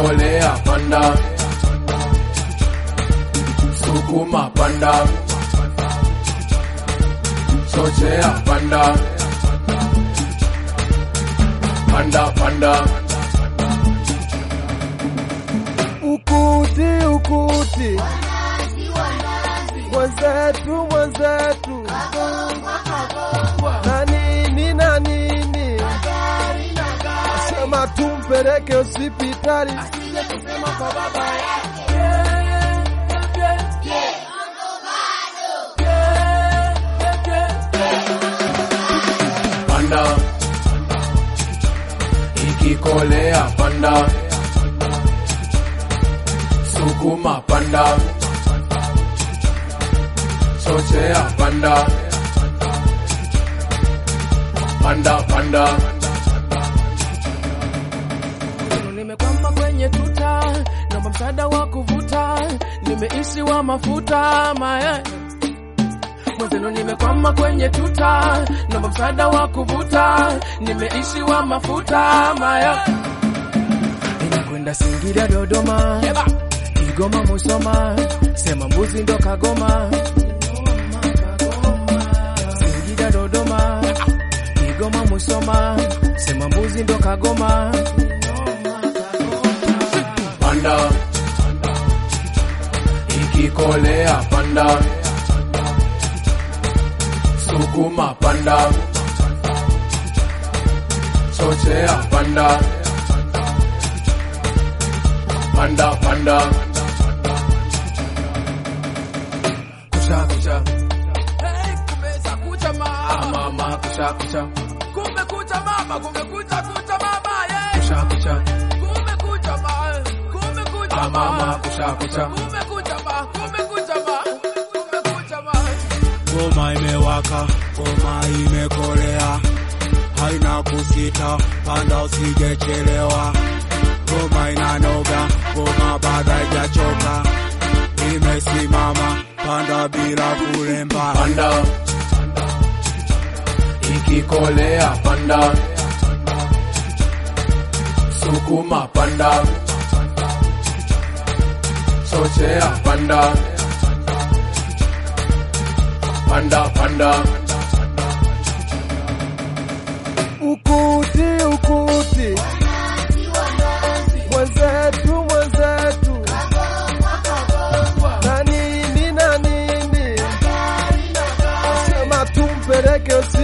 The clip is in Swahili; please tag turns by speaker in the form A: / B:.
A: ikikolea panda, sukuma panda, chochea panda, panda panda,
B: Ukuti, ukuti, mwenzetu, mwenzetu, na nini na nini, sema tumpeleke hospitali.
A: panda, ikikolea panda, sukuma panda, chochea panda, panda panda,
C: Nimekwama kwenye tuta, naomba msaada wa kuvuta, nimeishi wa mafuta maye mwenzenu, nimekwama kwenye tuta, naomba msaada wa kuvuta, nimeishi wa mafuta maya, inakwenda Singida, Dodoma, Kigoma, Musoma, sema mbuzi ndo Kagoma, Singida, Dodoma, Kigoma, Musoma, sema mbuzi ndo Kagoma.
A: panda, ikikolea panda, sukuma panda, chochea panda, panda panda, kusha kusha,
C: Hey, kumeza kucha mama,
A: mama kusha kusha,
C: kumekucha mama, kumekucha kucha mama, yeah.
A: kusha kusha,
C: Kumekucha ma, kumekucha
A: mama
C: ma,
A: kusha kusha,
C: kumekucha ma, kumekucha ma, kumekucha ma.
D: Ngoma imewaka, ngoma imekolea, haina kusita, panda usijechelewa. Ngoma inanoga, ngoma bado haijachoka, imesimama, panda bila kulemba.
A: panda, ikikolea panda, sukuma panda, chochea panda, panda panda,
B: Ukuti, ukuti, mwenzetu, mwenzetu, na nini na nini, sema tumpeleke hospitali.